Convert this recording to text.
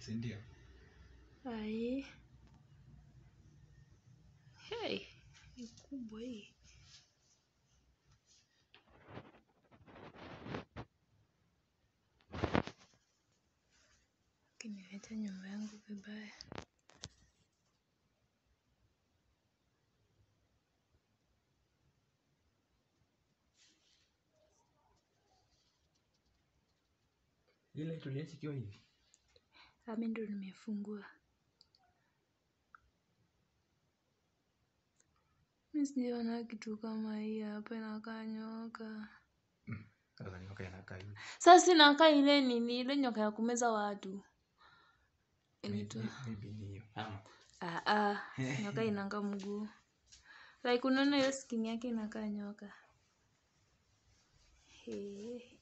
si ndio ai hey ni kubwa hii kiniacha nyumba yangu vibaya ile tuliacha ikiwa hivi ami ndo nimefungua mi sijaona kitu kama hii hapa inakaa nyoka sasa nyoka inakaa hivi sasa inakaa ile nini ile nyoka ya kumeza watu inaitwa Maybe- maybe ni hiyo ama Ah, ah, nyoka inanga mguu like unaona hiyo skin yake inakaa nyoka He.